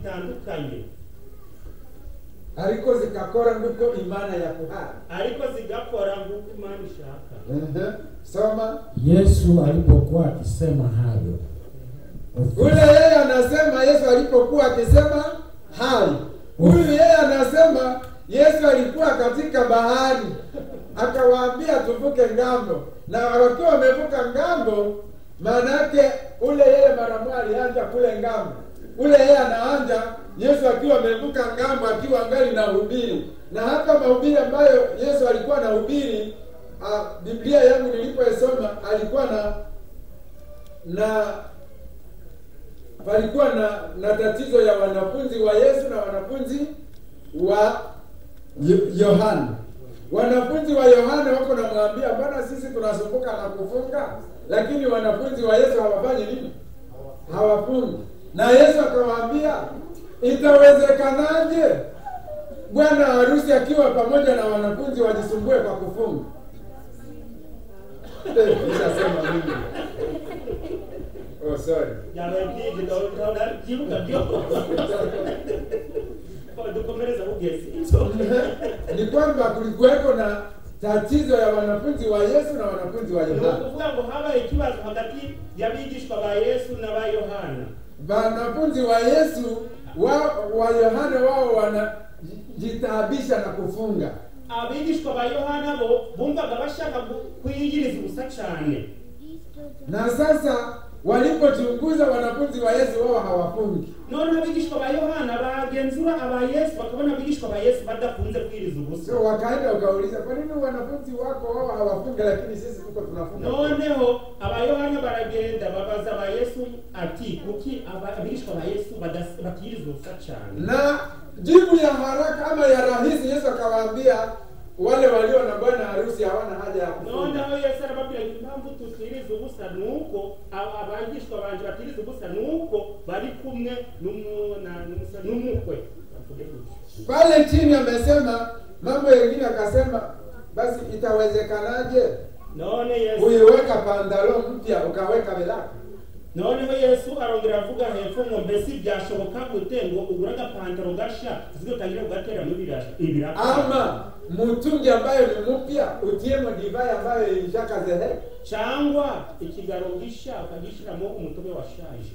zitandukanye ariko zigakora nk'uko imana yaguhaye ariko zigakora nk'uko imana ishaka Ehe, soma Yesu alipokuwa akisema hayo, Ule yeye anasema Yesu alipokuwa akisema hai. Huyu yeye anasema Yesu alikuwa katika bahari, akawaambia tuvuke ngambo, na wakiwa wamevuka ngambo, maanake ule yeye mara moja alianja kule ngambo. Ule yeye anaanja Yesu akiwa amevuka ngambo, akiwa angali na hubiri, na hata mahubiri ambayo Yesu alikuwa anahubiri, ah, Biblia yangu nilipoisoma alikuwa na na palikuwa na, na tatizo ya wanafunzi wa Yesu na wanafunzi wa Yo- Yohana. Wanafunzi wa Yohana wako namwambia, mbona sisi tunasumbuka na kufunga, lakini wanafunzi wa Yesu hawafanyi nini? Hawafungi. Na Yesu akawaambia, itawezekanaje bwana harusi akiwa pamoja na wanafunzi wajisumbue kwa kufunga? Nishasema mimi. Oh, sorry. byababwije ndabyibuka byo dukomereza bugezi ni kwamba kulikuweko na tatizo ya wanafunzi wa Yesu na wanafunzi wa ni Yohana. ukuvuga ngo habaye ikibazo hagati y'abigishwa ba yesu n'aba yohana Wanafunzi wa Yesu wa, wa Yohana wao wanajitaabisha na kufunga, abigishwa ba yohana bo bumvaga bashaka gu- kwiyigiriza ubusa cyane na sasa walipochunguza wanafunzi wa Yesu wao hawafungi. none abigishwa ba yohana bagenzura aba yesu bakabona abigishwa ba yesu badakunze kwiriza ubusa So wakaenda ukauliza, kwa nini wanafunzi wako wao hawafungi lakini sisi tuko tunafunga? noneho abayohana baragenda babaza aba yesu ati kuki aba- abigishwa ba yesu badas- batiyiriza ubusa cyane na jibu ya haraka ama ya rahisi, Yesu akawaambia wale walio na bwana harusi hawana haja ya kufunga. noneho yesu arababwira ngo impamvu tutiriza ubusa ni uko aba- abigishwa banje batiriza ubusa ni uko bari kumwe n'umu- na- n'umusa- n'umukwe Bavuge gutyo. pale chini amesema mambo yengine, akasema basi itawezekanaje none yesu uiweka pandalo mpya ukaweka belaka? noneho yesu arongera aravuga hepfo ngo mbese byashoboka gute ngo ugure agapantaro gashya uzi utangire kugatera muri birasha ibiraka ama mtungi ambayo ni mpya utiemo divai ambayo ishakazehe? cyangwa ikigaro gishya ukagishyiramo umutobe washaje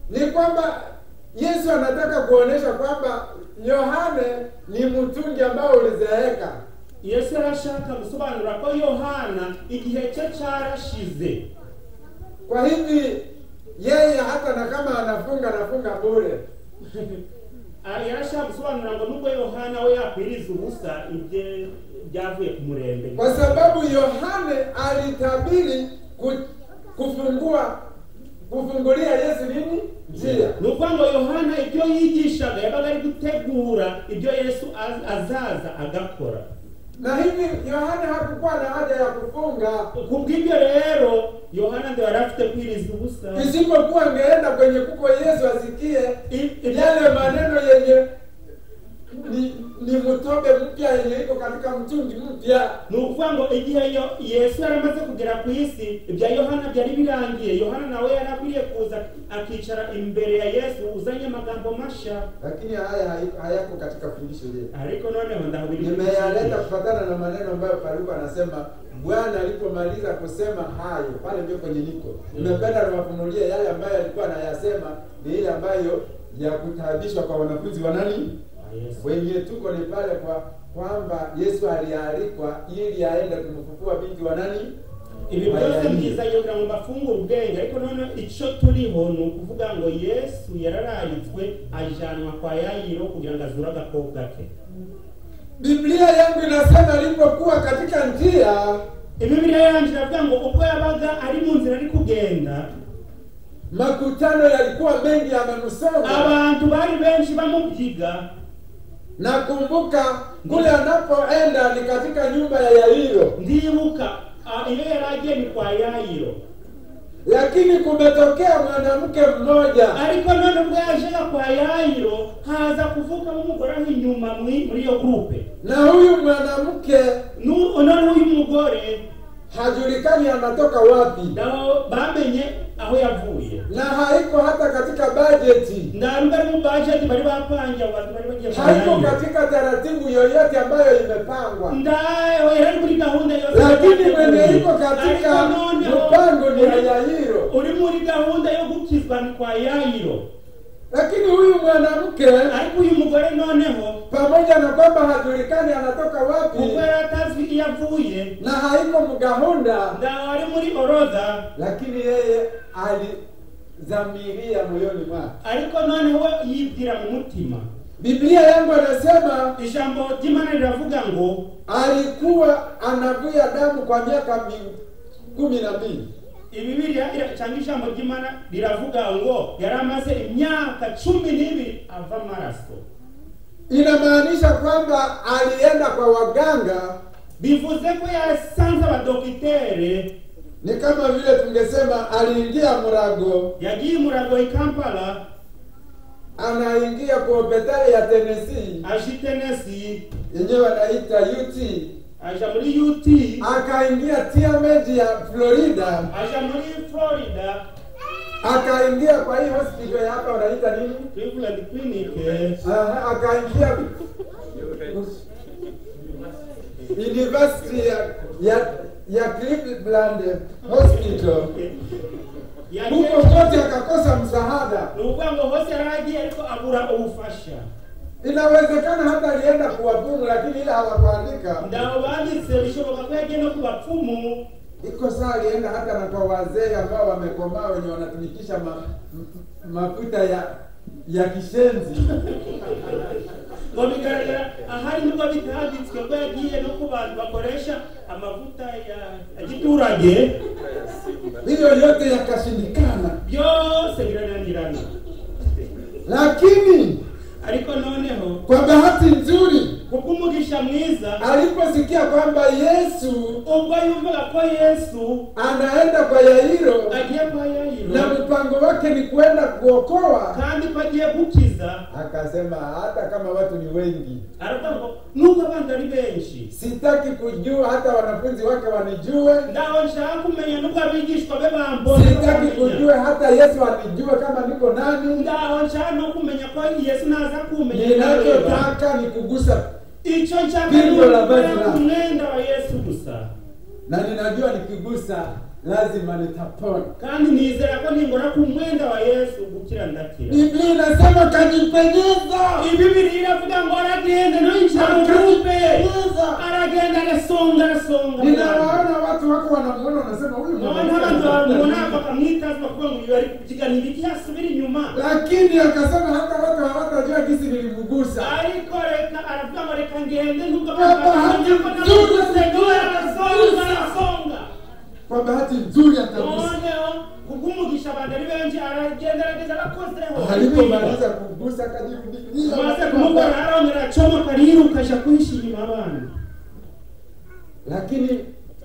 Ni kwamba Yesu anataka kuonesha kwamba Yohane ni mtungi ambao ulizeeka, yesu arashaka gusobanura ko yohana igihe cye cyarashize kwa hivi yeye hata na kama anafunga anafunga bure. Aha, yarashaka gusobanura ngo nubwo yohana we yakwiriza ubusa ibye byavuye ku murembe kwa sababu Yohane alitabiri ku, kufungua kufungulia Yesu nini njia. ni ukuvuga ngo yohana ibyo yigishaga yabaga ari gutegura ibyo yesu az- azaza agakora Na hivi Yohane hakukuwa na haja ya kufunga, kubw'ibyo rero yohana ngo yari afite kwiriza ubusa isipokuwa angeenda kwenye kuko Yesu asikie I- i- yale maneno yenye ni, ni mtobe mpya yenye iko katika mtungi mpya. ni ukuvuga ngo igihe yo- yesu yari amaze kugera ku isi ibya yohana byari birangiye yohana nawe yari akwiriye kuza akicara imbere ya yesu uzanye amagambo mashya Lakini haya hai- hayako katika fundisho letu. ariko noneho ndahubiri Nimeyaleta kufatana na maneno ambayo Paulo anasema Bwana alipomaliza kusema hayo pale ndio kwenye niko. Nimependa niwafunulie yale ambayo alikuwa anayasema ni ile ambayo ya kutaabishwa kwa wanafunzi wa nani? Wenye tuko ni pale kwa kwamba Yesu alialikwa ili aende kumfufua binti wa nani? ibi byose Bayani. mbyizayobora ngo mbafungure ubwenge ariko none icyo turiho ni ukuvuga ngo yesu yarararitswe ajyanwa kwa yayiro kugira ngo azure agakobwa ke Biblia yangu inasema alipokuwa katika njia ibibiliya yanjye iravuga ngo ubwo yabaga ari mu nzira ari kugenda makutano yalikuwa mengi yamenusonga. abantu bari benshi bamubyiga Nakumbuka kule anapoenda ni katika nyumba ya Yairo. ndibuka ah, iyo yari agiye ni kwa yayiro lakini kumetokea mwanamke mmoja ariko none ubwo yajaga kwa yayiro haza kuvukamo umugore aho inyuma muri muri iyo gurupe na huyu mwanamke Nu- none uyu mugore hajulikani anatoka wapi, nabo bamenye aho yavuye na haiko hata katika bajeti, nta ruba mu bajeti bari bapanze abo bantu bari bagiye haiko kujyayo. katika taratibu yoyote ambayo imepangwa. Ndayo yari muri gahunda yose Lakini mwenye iko katika Ariko noneho, mpango ni ya uri- Yairo. uri muri gahunda yo gukizwa ni kwa yayiro Lakini huyu mwanamke ariko uyu mugore noneho pamoja na kwamba hajulikani anatoka wapi kuko yari atazi iyo avuye na haiko mgahunda, ndaho ari muri orodha lakini yeye alizamiria moyoni mwake. ariko noneho we yibwira mu mutima Biblia yangu anasema ijambo ry'imana riravuga ngo alikuwa anavuya damu kwa miaka mi- kumi na mbili. ibibiliya ira- cyangwa ijambo ry'imana riravuga ngo yari amaze imyaka cumi n'ibiri ava amaraso Inamaanisha kwamba alienda kwa waganga, bivuze ko yasanze abadokitere ni kama vile tungesema aliingia murago, yagiye murago i kampala anaingia kwa hospitali ya Tennessee aje i tenesi yenyewe wanaita UT aja muri ut akaingia TMJ ya Florida, aja muri florida akaingia kwa hii hospital ya hapa wanaita nini? cleveland clinic Aha, akaingia University ya ya, ya Cleveland Hospital. yagiye Huko kote akakosa msaada. ni ukuvuga ngo hose yari agiye ariko abura ubufasha Inawezekana hata alienda kuwapumu, lakini ile hawakuandika. ndabo banditse bishoboka ko yagiye no ku bapfumu Iko saa alienda hata na kwa wazee ambao wamekomaa wenye wanatumikisha ma, m- m- mafuta ya ya kishenzi ngo bigaragara ahari nibwo bitanditswe ko yagiye no ku bantu bakoresha amavuta ya ya giturage hiyo yote yakashindikana, byose birananirana lakini ariko noneho kwa bahati nzuri kubw'umugisha mwiza aliposikia kwamba Yesu ubwo yumvaga ko yesu anaenda kwa Yairo agiye kwa na yayiro mpango wake ni kwenda kuokoa, kandi ko agiye gukiza akasema hata kama watu ni wengi, aravuga ngo nuko abantu ari benshi sitaki kujua hata wanafunzi wake wanijue, ndaho nshaka kumenya nubwo abigishwa be bambona sitaki kujua hata Yesu anijue kama niko nani. ndaho nshaka no kumenya ko yesu naza kumenya akareba. Ninachotaka ni kugusa, icyo nshaka Pingo ni la vazi ukugera lako. ku mwenda wa yesu gusa na ninajua nikigusa lazima nitapona. kandi nizera ko ningora ku mwenda wa yesu gukira ndakira Biblia inasema kajipenyeza ibibiri iravuga ngo aragenda no yicara urupe Kajipenyeza. aragenda agasonga arasonga Ninawaona watu wako wanamuona, wanasema huyu Naona abantu mwanamke anapenda bamubona nini?" bakamwitaza bakuvuga ngo uyu ari kubyigana ibiki yasubira inyuma lakini akasema hata watu hawatajua jinsi nilimgusa. ariko reka aravuga ngo reka ngende nubwo Baba, bakamenya ko hati- namuguseguye arasonga arasonga Kwa bahati nzuri akagusa, noneho kubw'umugisha abantu ari benshi aragenda arageza arakozeho alipomaliza kugusa akajirudia, maze kumukora arongera acomoka ariruka aja kwishimira abana lakini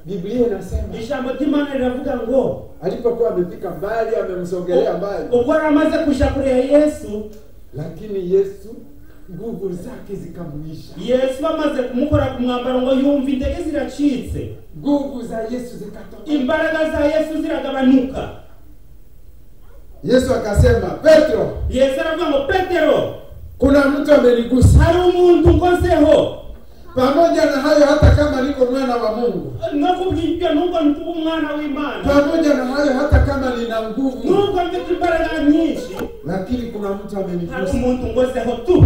Biblia inasema ijambo ry'imana riravuga ngo alipokuwa amefika mbali, amemsogelea mbali, ubwo aramaze kuja kure ya yesu lakini Yesu nguvu zake zikamwisha. yesu amaze kumukora ku mwambaro ngo yumva intege ziracitse Nguvu za Yesu zikatoka. imbaraga za yesu ziragabanuka Yesu akasema, Petro, yesu aravuga ngo petero kuna mtu amenigusa. hari umuntu ngozeho Pamoja na hayo, hata kama niko mwana wa Mungu, nokuvuga ibyo nubwo ntuba umwana w'imana pamoja na hayo, hata kama nina nguvu, nubwo mfite imbaraga nyinshi lakini kuna mtu hari amenigusa umuntu ngozeho tu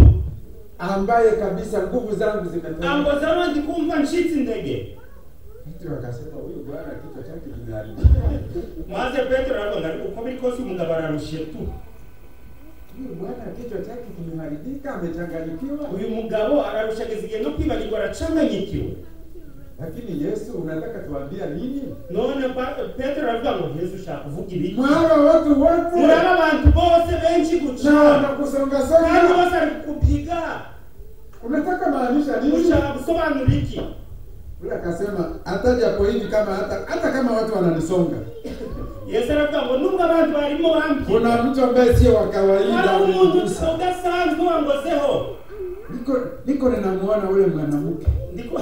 ambaye kabisa nguvu zangu zimetoka. angozeho ndi kumva ncitse intege Petro akasema, huyu bwana kichwa chake kimeharibika, maze petero aravuga ngo ariko uko biri kose umugabo ararushye tu huyu bwana kichwa chake kimeharibika, amechanganyikiwa. uyu mugabo ararushaga igihe no kwibagirwa aracanganyikiwe Lakini Yesu, unataka tuambia nini? none pa- petero aravuga ngo yesu ushaka kuvuga ibiki Mwaba watu muraba wote abantu bose benshi na gucana kandi wanakusongasonga, bose ari kubyiga unataka maanisha nini? ushaka gusobanura iki Yule akasema hataja kwa hivi kama hata hata kama watu wananisonga. yesu aravuga ngo nubwo abantu barimo bambyina Kuna mtu ambaye sio wa kawaida hari umuntu amenigusa. udasanzwe wangozeho Niko niko ninamuona ule mwanamke. Ndiko-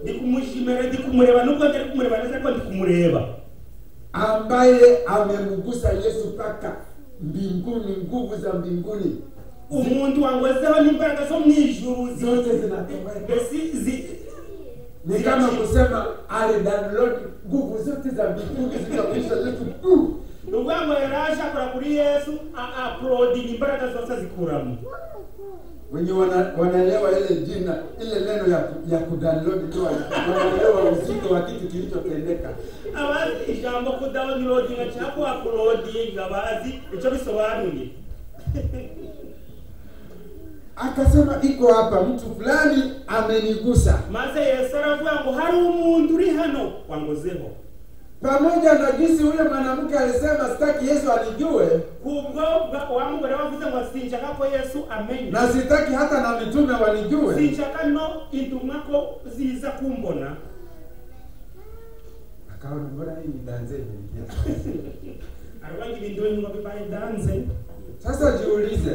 ndi kumushimira ndi kumureba nubwo ntari kumureba neza ko ndi kumureba ambaye amemgusa Yesu mpaka mbinguni, nguvu za mbinguni umuntu wangozeho n'imbaraga zo mu ijuru zi- zote zinatoweka. mbese zi- Ni kama kusema alidownload nguvu zote za mbinguni zikakuisha Yesu tu. ni ukuvuga ngo yari aje akora kuri yesu aaprodinga imbaraga zose azikuramo Wenye wana- wanaelewa ile jina ile neno ya, ku- ya kudownload ndio wana- wanaelewa uzito wa kitu kilichotendeka. abazi ijambo kudownloadinga cyangwa aprodinga bazi icyo bisobanuye Akasema iko hapa, mtu fulani amenigusa. maze yesu aravuga ngo hari umuntu uri hano wangozeho Pamoja na jinsi yule mwanamke alisema sitaki Yesu alijue, kubwo bwa- wa mugore wavuze ngo sinshaka ko yesu amenya na sitaki hata na mitume walijue. sinshaka no intumwa ko ziza kumbona Akaona mbona hii nidanze imeingia. aravuga ngo ibintu nyuma bibaye danze Sasa jiulize,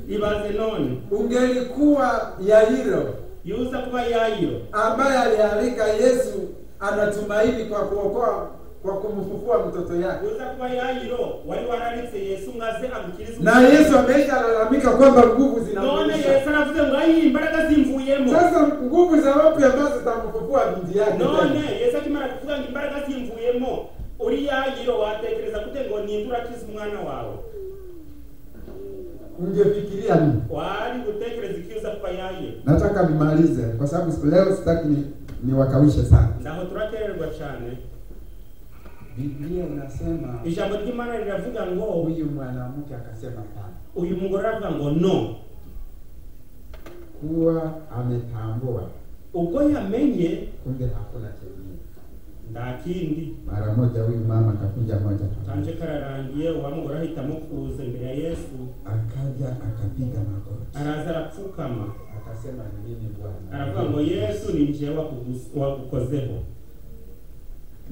ibaze none ungelikuwa Yairo yuza kuba yayiro ambaye alialika Yesu anatumaini kwa kuokoa kwa kumfufua mtoto yake, yuza kuba yayiro wari wararitse yesu ngo aze agukirize na Yesu ameisha lalamika kwamba nguvu none zinamrudisha. yesu aravuze ngo ayi imbaraga zimvuyemo Sasa nguvu za wapi ambazo zitamfufua binti yake? none tena? yesu akimara kuvuga ngo imbaraga zimvuyemo uri yayiro watekereza gute ngo ninde urakiza umwana wawe Ungefikiria nini? wari gutekereza iki uza kuba yayiro Nataka nimalize kwa sababu siku- leo sitaki ni, niwakawishe sana. ndaho turakererwa cyane Biblia inasema ijambo ry'imana riravuga ngo huyu mwanamke akasema hapana, uyu mugore aravuga ngo no kuwa ametambua ubwo yamenye kumbe hakuna chengine. nta kindi Mara moja huyu mama akakuja moja kwa moja. kanje kararangiye wa mugore ahitamo kuza imbere ya yesu akaja akapiga magoti araza arapfukama akasema "Ni nini aravuga ngo bwana yesu ni njewe wakugus- wagukozeho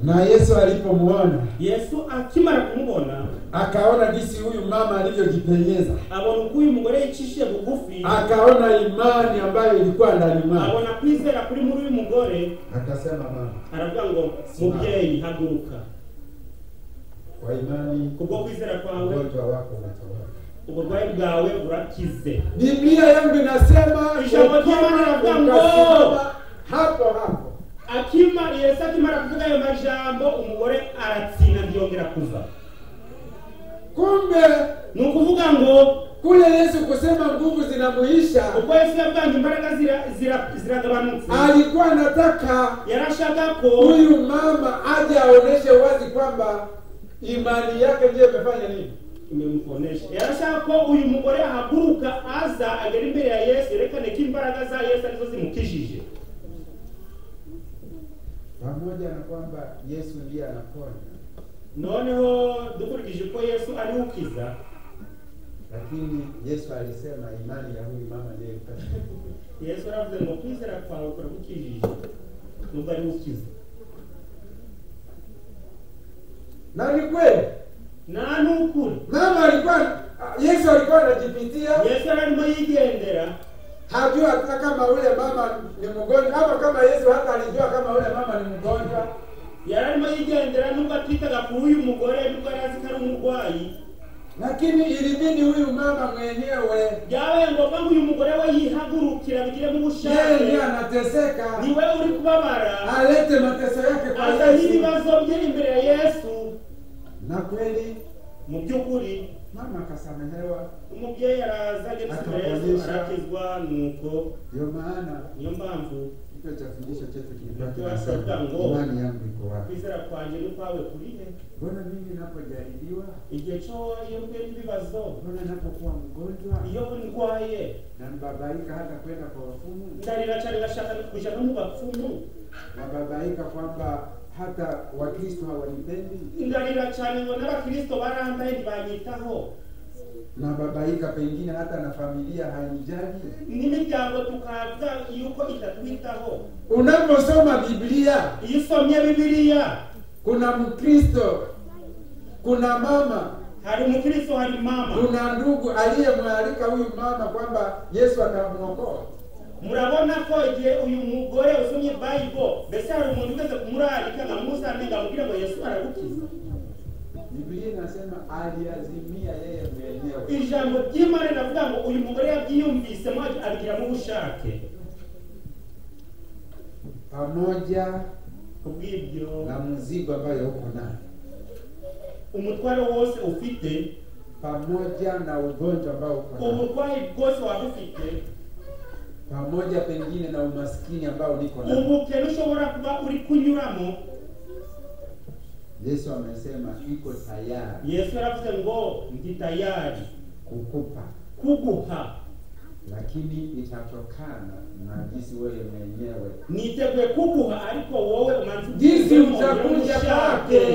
na yesu alipomuona yesu akimara kumubona akaona jinsi huyu mama alivyojipenyeza abona uko uyu mugore yicishije bugufi akaona imani ambayo ilikuwa ndani mwake abona kwizera kuri muri uyu mugore akasema mama aravuga ngo Simama. mubyeyi haguruka kwa imani kubwo kwizera kwawe ugonjwa wako unatoweka uburwayi bwawe burakize biblia yangu inasema Ijambo ukiwa jema na ugongo. ukasimama hapo hapo akima yesu akimara kuvuga ayo majambo umugore aratsinda ntiyongera kuva kumbe ni ukuvuga ngo kule yesu kusema nguvu zinamuisha ubwo yesu yabwange imbaraga zira- zira- ziragabanutse alikuwa anataka yarashaka ko huyu mama aje aoneshe wazi kwamba imani yake ndiyo imefanya nini imemkonesha yarashaka ko uyu mugore ahaguruka aza agera imbere ya yesu yerekane ko imbaraga za yesu arizo zimukijije pamoja na kwamba yesu ndiye anaponya noneho dukurikije ko yesu ari ukiza lakini yesu alisema imani ya huyu mama ndiyo ilifanya. yesu aravuze ngo kwizera kwawe kuragukijije nubwo ari ukiza na ni kweli nta n'ukuri mama alikuwa yesu alikuwa anajipitia yesu yari arimo yigendera hajua hata kama ule mama ni mgonjwa ama kama yesu hata alijua kama ule mama ni mgonjwa yari arimo yigendera nubwo atitaga kuri uyu mugore nubwo yari azi ko ari umurwayi lakini ilibidi huyu mama mwenyewe byabaye ngombwa ngo uyu mugore we yihagurukira bigire mu yeye bushake ndiye anateseka ni we uri kubabara alete mateso yake kwa azanye yesu ibibazo bye imbere ya yesu na kweli mu by'ukuri mama akasamehewa. umubyeyi araza ageze imbere ya yesu arakizwa nuko Ndio maana niyo mpamvu kichwa cha fundisho chetu kilikuwa Tunasema kinasema ngo- imani yangu iko wapi? kwizera kwanjye n'ukwawe kuri he Mbona mimi ninapojaribiwa, igihe cyo iyo mbe n'ibibazo mbona ninapokuwa mgonjwa iyo ndwaye na mbabaika hata kwenda kwa wafumu, ndarira cyane gashaka kujya no mu bapfumu nababaika kwamba hata Wakristo hawanipendi, ndarira cyane ngo n'abakirisito barandaye ntibanyitaho nababaika pengine hata na familia hainijali. n'imiryango tukavuga yuko itatwitaho Unaposoma Biblia iyo usomye bibiliya kuna Mkristo, kuna mama hari umukristo hari mama kuna ndugu aliyemwalika huyu mama kwamba Yesu atamwokoa. murabona ko igihe uyu mugore usomye bayibule mbese hari umuntu ugeze kumurarika nkamusane ngo amubwire ngo yesu aragukiza Biblia inasema aliazimia yeye mwenyewe. ijambo ry'imana riravuga ngo uyu mugore yabyiyumvisemo abigiramo ubushake Pamoja kubw'ibyo na mzigo ambayo uko nayo, umutwaro wose ufite pamoja na ugonjwa ambao uko nao, uburwayi bwose waba ufite pamoja pengine na umaskini ambao niko nao. ubukene ushobora kuba uri kunyuramo Yesu amesema iko tayari yesu yaravuze ngo ndi tayari kukupa, kuguha lakini itatokana na jinsi wewe mwenyewe niteguye kuguha ariko wowe umanza Jinsi ubwizemo, utakuja ubushake. kwake.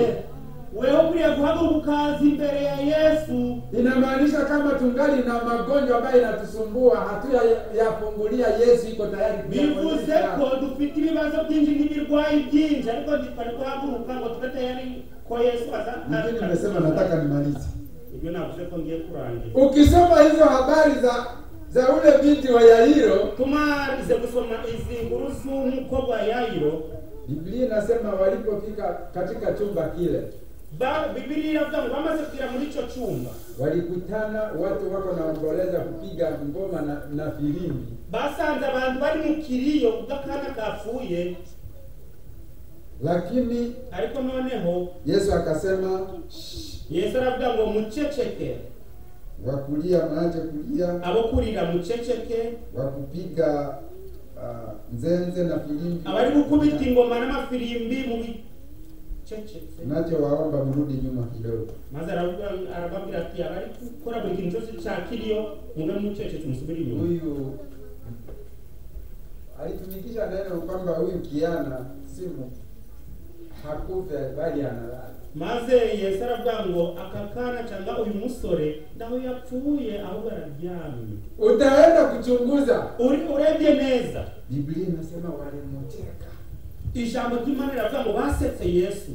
wewe ukwiriye guhaguruka ukaza imbere ya yesu Inamaanisha kama tungali na magonjwa ambayo inatusumbua hatuyafungulia, Yesu iko tayari bivuze kuyafungulia. ko dufite ibibazo byinshi n'ibirwayi byinshi ariko ntitwari guhaguruka ngo tube tayari ko yesu aza Mimi nimesema nataka nimalize. ibyo navuze ko ngiye kurangira Ukisoma hizo habari za za ule binti wa Yairo, tumarize gusoma izi nkuru z'umukobwa wa yayiro Biblia inasema walipofika katika chumba kile ba- bibiriya iravuga ngo bamaze kugera muri icyo cyumba walikutana watu wako naomboleza kupiga ngoma na, na filimbi, basanze abantu bari mu kiriyo kubw'akana kapfuye lakini ariko noneho Yesu akasema "Shh, yesu aravuga ngo muceceke wakulia mwache kulia, abo kurira muceceke wakupiga uh, nzenze na filimbi abari gukubita ingoma n'amafirimbi mu biceceke Nachowaomba mrudi nyuma kidogo. maze aravuga- arababwira ati abari gukora buri kintu cyose cya kiriyo mube muceceke musubire inyuma Huyu alitumikisha neno kwamba huyu kiana simu hakufe bali analala. maze yesu aravuga ngo aka kana cyangwa uyu musore naho yapfuye ahubwo araryamye Utaenda kuchunguza. Uri- urebye neza Biblia inasema walimuteka, ijambo ry'imana riravuga ngo basetse yesu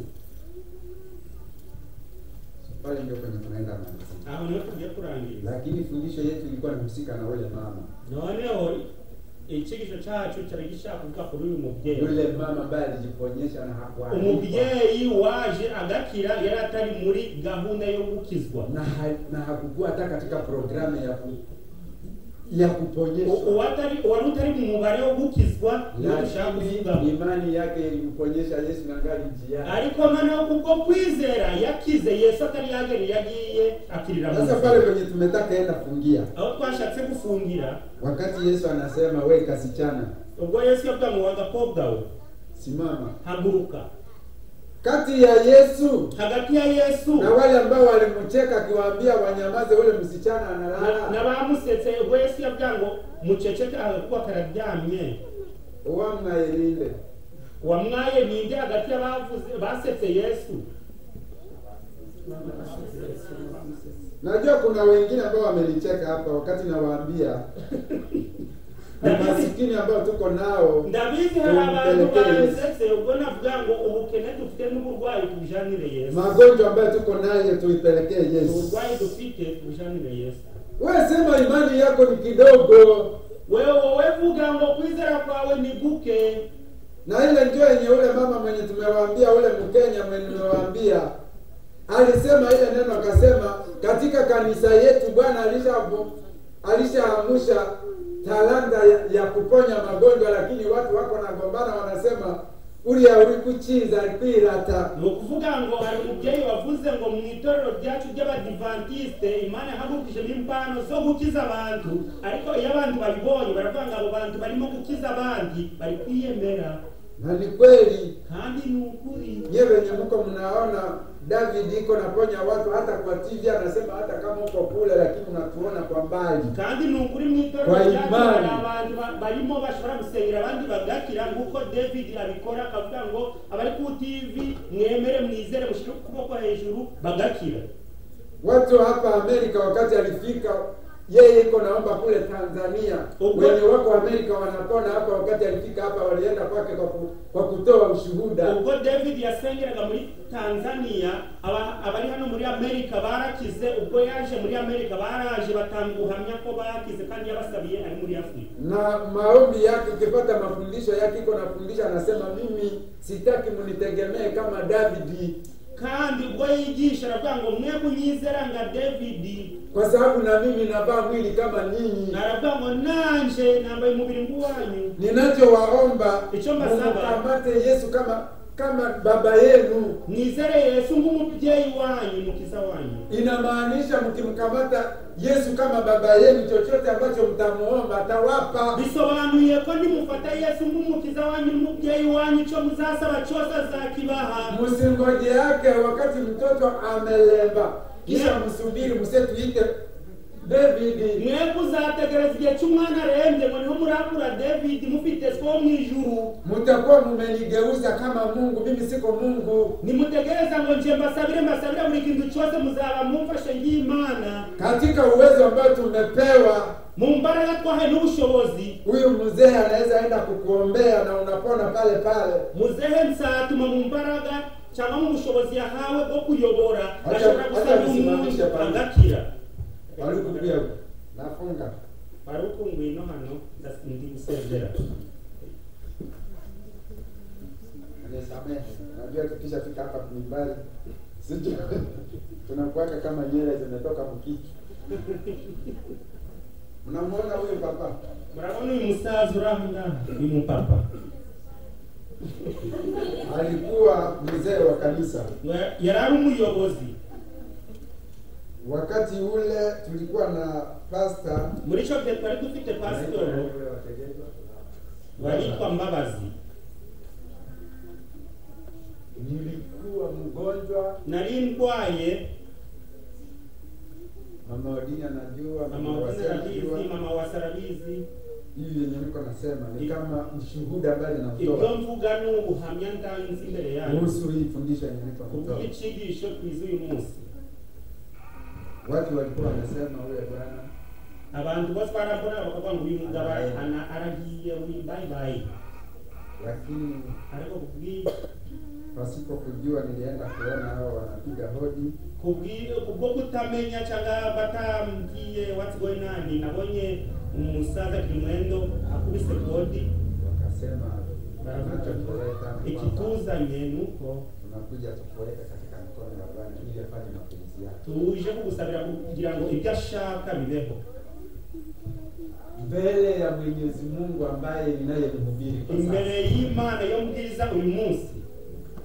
bali ndio kwenye tunaenda malizia. aho niho tugiye kurangiza Lakini fundisho yetu ilikuwa inahusika na yule mama, noneho icyigisho cyacu cyari gishaka kuvuga kuri uyu mubyeyi yule mama ambaye alijiponyesha na hakuandikwa umubyeyi waje agakira yari atari muri gahunda yo gukizwa na, ha, na hakukuwa hata katika programu ya ku, ya kuponyesha. U- uwatari- uwari utari mu mubare wo gukizwa niyo dushaka kuvugaho Lakini imani yake ilimponyesha Yesu na ngali njiani. ariko noneho kubwo kwizera yakize yesu atari yagera iyo agiye akirira mu Sasa pale ijuru. kwenye tumetaka enda fungia, aho twashatse gufungira wakati Yesu anasema we kasichana, ubwo yesu yavuga ngo wagakobwa we simama. haguruka Kati ya Yesu hagati ya yesu na wale ambao walimcheka akiwaambia wanyamaze, ule msichana Na- analala, n'abamusetse ubwo yesu yavuga ngo muceceke agakuba kararyamye wamwailile wamwaye ninde hagati y'abavuze basetse yesu Najua kuna wengine ambao wamenicheka hapa wakati nawaambia ni masikini ambao tuko nao ndabizi hari abantu bansetse ubwo navuga ngo ubukene dufite n'uburwayi tubujanire yesu magonjwa ambayo tuko nayo tuipelekee Yesu. uburwayi dufite tubujanire yesu Wewe sema imani yako ni kidogo, wewe wowe vuga ngo kwizera kwawe ni guke na ile ndio yenye ule mama mwenye tumewaambia, ule Mkenya mwenye tumewaambia alisema ile neno, akasema katika kanisa yetu Bwana alisha alishaamusha talanta ya, ya kuponya magonjwa, lakini watu wako nagombana, wanasema ulia uri kuchinza kwirata ni ukuvuga ngo hari umubyeyi wavuze ngo mu itorero ryacu ry'abadivantisite imana yahagurukije impano zo gukiza abantu ariko iyo abantu babibonye baravuga ngo abo bantu barimo gukiza abandi bari kwiyemera na ni kweli kandi ni ukuri nyewe wenye mko mnaona David iko naponya watu hata kwa TV, anasema hata kama uko kule, lakini unatuona kwa mbali. kandi ni ukuri mu itorero Kwa ryacu imani. hari abantu ba- barimo bashobora gusengera abandi bagakira nk'uko david abikora akavuga ngo abari ku tv mwemere mwizere mushyire ukuboko hejuru bagakira Watu hapa Amerika wakati alifika yeye iko naomba kule Tanzania. Uko- Wenye wako Amerika wanapona hapa, wakati alifika hapa walienda kwake kwa, ku, kwa kutoa ushuhuda. ubwo david yasengeraga muri tanzania aba- abari hano muri amerika barakize ubwo yaje muri amerika baraje batanga ubuhamya ko bakize kandi yabasabiye ari muri afurika na maombi yake, ukipata mafundisho yake, iko nafundisha, anasema mimi sitaki mnitegemee kama Davidi, kandi ubwo yigisha aravuga ngo mwe kunyizera nka david kwa sababu na mimi navaa mwili kama nyinyi. aravuga ngo nanje nambaye umubiri ng'uwanyu Ninachowaomba Icho mbasaba. mkamate Yesu kama kama baba yenu. mwizere yesu nk'umubyeyi wanyu mukiza wanyu Inamaanisha mkimkamata Yesu kama baba yenu, chochote ambacho mtamuomba atawapa. bisobanuye ko nimufata yesu nk'umukiza wanyu n'umubyeyi wanyu icyo muzasaba cyose azakibaha Msingoje yake wakati mtoto amelemba, kisha msubiri, msetuite David. mwebwe uzategereza igihe cy'umwana arembye ngo niho murakura david mufite two mu ijuru mtakuwa mmenigeuza kama Mungu. Mimi siko Mungu. nimutegereza ngo nje mbasabire mbasabire buri kintu cyose muzaba mumfashe ng'imana Katika uwezo ambao tumepewa, mu mbaraga twahe n'ubushobozi huyu mzee anaweza enda kukuombea na unapona pale pale. muzehe nsatuma mu mbaraga cyangwa mu bushobozi yahawe bwo kuyobora Acha- ashobora acha gusaba umuntu bisimamishe pale. agakira Walikupiga nafunga. wari ukunguye ino hano ndasi- ndi gusezera Nisamehe. Najua tukisha fika hapa kumbali. Sijui tunakuwaka kama nyele zimetoka mkiki. Mnamuona huyu papa? murabona uyu musaza uri aho ngaho uyu mupapa Alikuwa mzee wa kanisa. Ngo- yari ari umuyobozi Wakati ule tulikuwa na pasta muri icyo gihe twari dufite pasitoro witwa mbabazi nilikuwa mgonjwa, nari ndwaye mama Odini anajua, mama mama Wase Wazira anajua. abizi mama wasarabizi Hivi yenye niko nasema ni kama mshuhuda ambaye ibyo namtoa mvuga ni ubuhamya ndanze imbere yanyu kuhusu hii fundisho yenye niko kuvuga kutoa. icyigisho twize uyu munsi Watu walikuwa wanasema huyo bwana abantu bose barabona bakavuga ngo uyu mugabo ara- ana- aragiye uyu bye bye lakini ariko kubwi- pasipo kujua nilienda kuona hao wanapiga hodi, kubwi- kubwo kutamenya cyangwa batambwiye what's going on nabonye umusaza kimwendo akubise kodi wakasema tunachokuleta ni kwamba ikituzanye nuko tunakuja tukuweka katika mkono wa Bwana ili afanye mapenzi yake. tuje kugusabira kugira ngo ibyo ashaka bibeho mbele ya Mwenyezi Mungu ambaye ninayemhubiri kwa sasa. imbere y'imana yo mbwiriza uyu munsi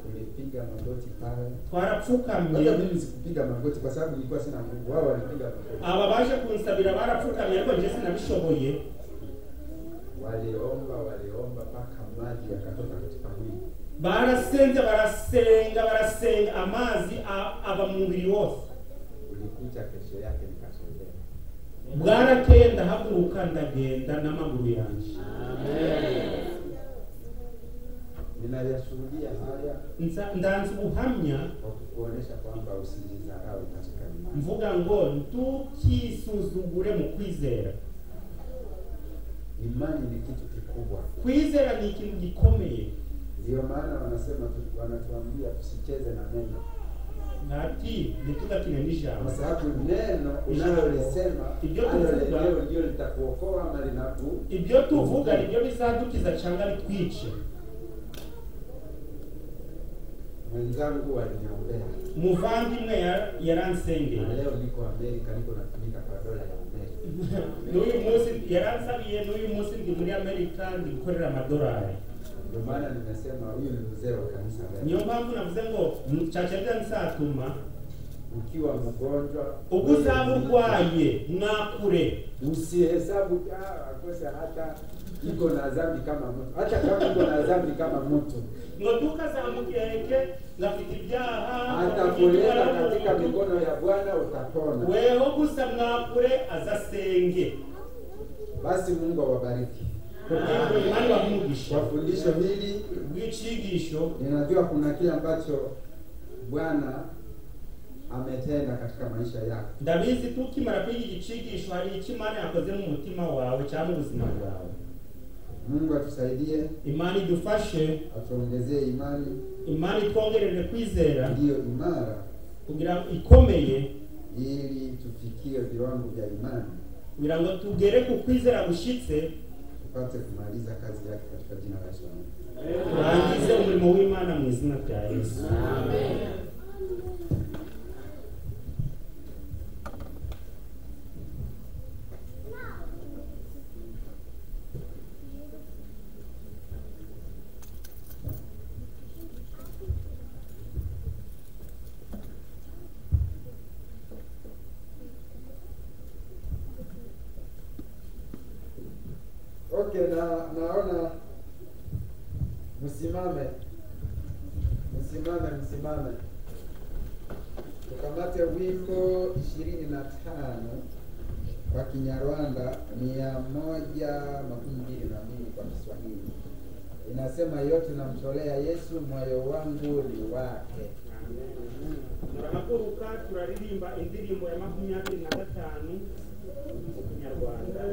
Tulipiga magoti pale. twarapfukamye Hata mimi sikupiga magoti kwa sababu nilikuwa sina Mungu, wao walipiga magoti, aba baje kunsabira barapfukamye ariko njye sinabishoboye waliomba waliomba mpaka maji yakatoka katika mwili. barasenze barasenga barasenga amazi a- aba mu mubiri wose Ulikuja kesho yake nikasogea, bwarakeye ndahaguruka ndagenda n'amaguru yanjye ninayashuhudia haya Nza- ndanze ubuhamya kwa kukuonesha kwamba usijidharau katika imani. mvuga ngo ntukisuzugure mu kwizera Imani ni kitu kikubwa, kwizera ni ikintu gikomeye ndio maana wanasema tu- wanatuambia tusicheze na neno, ati ntitugakine kwa n'ijambo sababu neno unalolisema Ijambo. hilo lenyewe ndio litakuokoa ama linaku ibyo tuvuga nibyo bizadukiza cyangwa bitwice mwenzangu waliniombea muvandimwe ya- yaransengeye na leo niko Amerika, niko natumika kwa dola ya Amerika. n'uyu munsi yaransabiye n'uyu munsi ndi muri amerika ndi gukorera amadolari Ndio maana nimesema huyu ni mzee wa kanisa niyo leo. mpamvu navuze ngo mcacerira nsatuma Ukiwa mgonjwa, ubwo uzaba urwaye mwakure usihesabu ah, akose hata iko na dhambi kama mtu, hata kama iko na dhambi kama mtu, ngo tukazamukeke ngafite ibyaha atakuleta katika mikono ya Bwana utapona. weho gusa mwakure azasenge Basi Mungu awabariki kugira ngo imana bamugisha kwa fundisho hili. bw'icyigisho Ninajua kuna kile ambacho Bwana ametenda katika maisha yako. ndabizi ko ukimara kwiga iki cyigisho hari icyo imana yakoze mu mutima wawe cyangwa mu buzima bwawe Mungu atusaidie, imana idufashe atuongezee imani imana itwongerere kwizera ndiyo imara, kugira ngo ikomeye ili tufikie viwango vya imani, kugira ngo tugere ku kwizera gushyitse tupate kumaliza kazi yake katika jina la Yesu. turangize umurimo w'imana mu izina rya yesu Okay, na naona msimame, msimame, msimame, tukamate wimbo ishirini na tano kwa Kinyarwanda, mia moja makumi mbili na mbili kwa Kiswahili. Inasema yote namtolea Yesu, moyo wangu ni wake. turahaguruka turaririmba indirimbo ya makumyabiri na gatanu mu kinyarwanda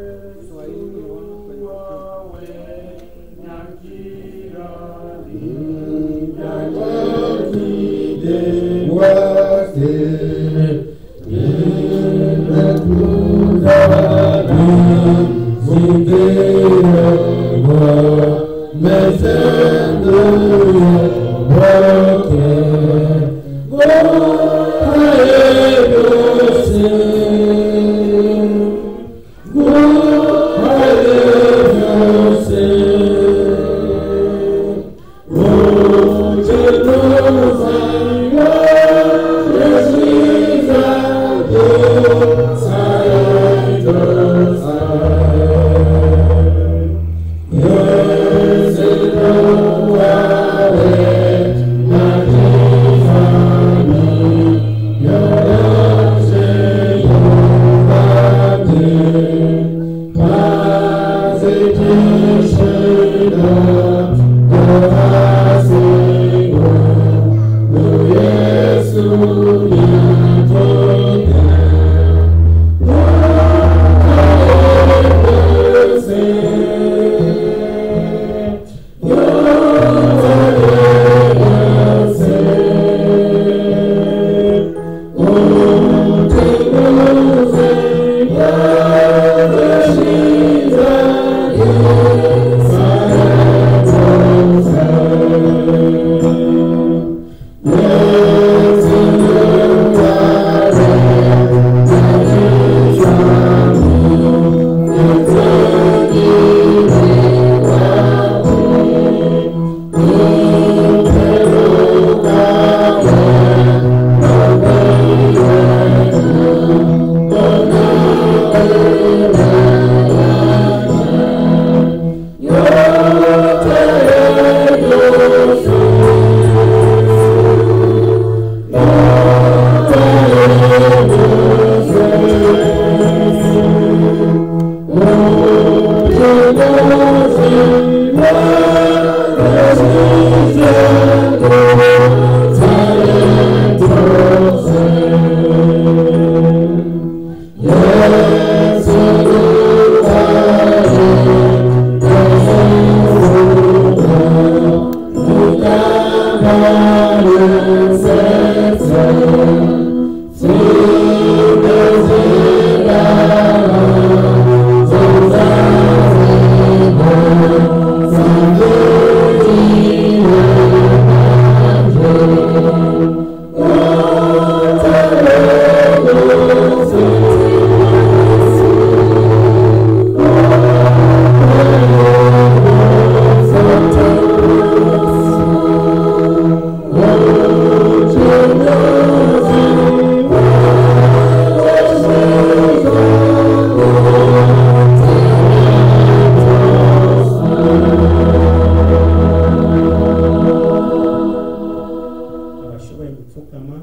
abashoboye gupfukama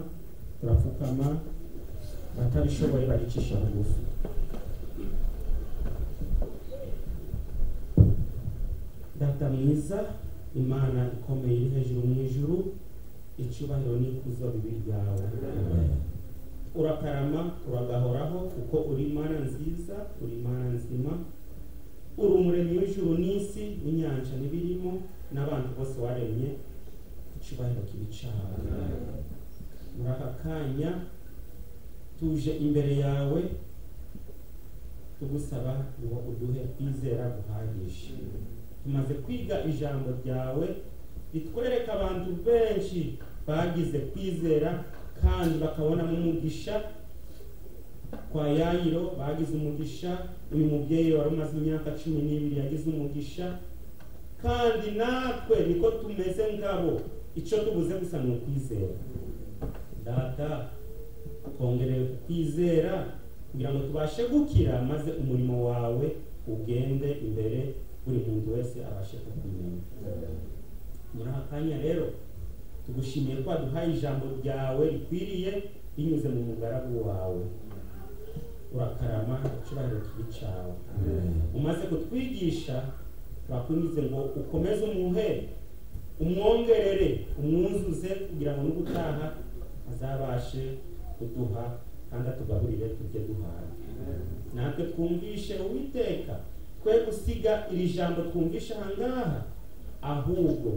turapfukama abatabishoboye baricisha bugufi data mwiza imana ikomeye iri hejuru mu ijuru icyubahiro n'ikuzo bibiri byawe urakarama uragahoraho kuko uri mana nziza uri mana nzima uri umuremyi w'ijuru n'isi n'inyanja n'ibirimo n'abantu bose waremye icyubahiro kibi cyane muri aka kanya tuje imbere yawe tugusaba ngo uduhe kwizera guhagije tumaze kwiga ijambo ryawe ritwereka abantu benshi bagize kwizera kandi bakabonamo umugisha kwa yayiro bagize umugisha uyu mubyeyi wari umaze imyaka cumi n'ibiri yagize umugisha kandi natwe niko tumeze ngabo icyo tubuze gusa ni ukwizera data twongereye kukwizera kugira ngo tubashe gukira maze umurimo wawe ugende imbere buri muntu wese abashe kukumenya muri aka kanya rero tugushimiye ko waduhaye ijambo ryawe rikwiriye binyuze mu mugaragu wawe urakarama icyubahiro kibi cyawe umaze kutwigisha turakundize ngo ukomeze umuhe umwongerere umwuzuze kugira ngo n'ubutaha azabashe kuduha kandi atugaburire tujye duhaha natwe twumvishe uwiteka twe gusiga iri jambo twumvishe aha ngaha ahubwo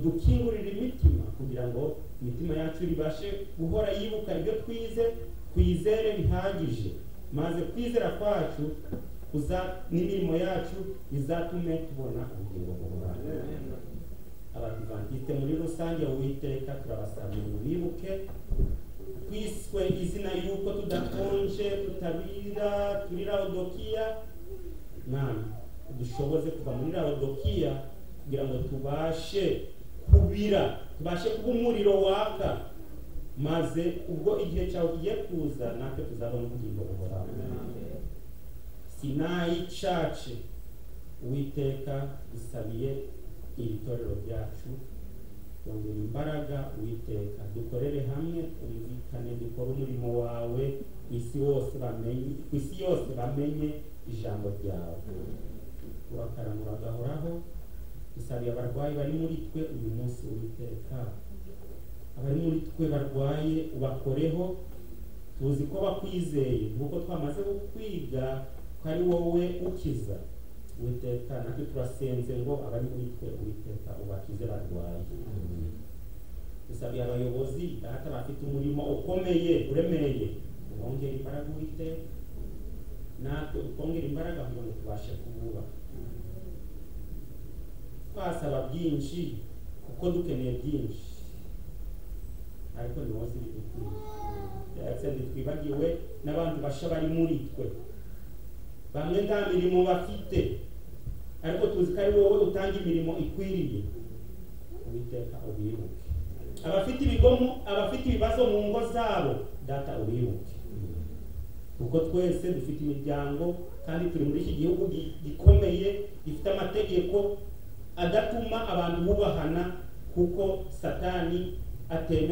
dukingurira imitima kugira ngo imitima yacu ibashe guhora yibuka ibyo twize twizere bihagije maze kwizera kwacu kuza n'imirimo yacu bizatume tubona ubugingo buhoraho abadivantiste muri rusange uwiteka turabasamira ngo bibuke twiswe izina yuko tudakonje tutabira turi rawodokiya mwana dushoboze kuva muri rawodokiya kugira ngo tubashe kubira tubashe kuba umuriro waka maze ubwo igihe cyawe kigiye kuza natwe tuzabona ubugingo buhoraho sinayi cace uwiteka dusabiye iri torero ryacu twongera imbaraga witeka dukorere hamwe twumvikane dukore umurimo wawe isi wose bamenye isi yose bamenye ijambo ryawe urakaramura gahoraho dusabiye abarwayi bari muri twe uyu munsi witeka abari muri twe barwaye ubakoreho tuzi ko bakwizeye nk'uko twamaze kukwiga ko ari wowe ukiza witeka natwe turasenze ngo abari muri twe uwiteka ubakize barwaye dusabiye abayobozi data bafite umurimo ukomeye uremeye ubongera imbaraga uwiteka natwe utwongere imbaraga kugira ngo tubashe kuwubaha twasaba byinshi kuko dukeneye byinshi ariko ni wowe uzi ibidukwiye twibagiwe n'abantu basha bari muri twe bamwe nta mirimo bafite ariko tuzi ko ari wowe utanga imirimo ikwiriye uwiteka ubibuke abafite ibigomo abafite ibibazo mu ngo zabo data ubibuke kuko twese dufite imiryango kandi turi muri iki gihugu gi- gikomeye gifite amategeko adatuma abantu bubahana kuko satani atema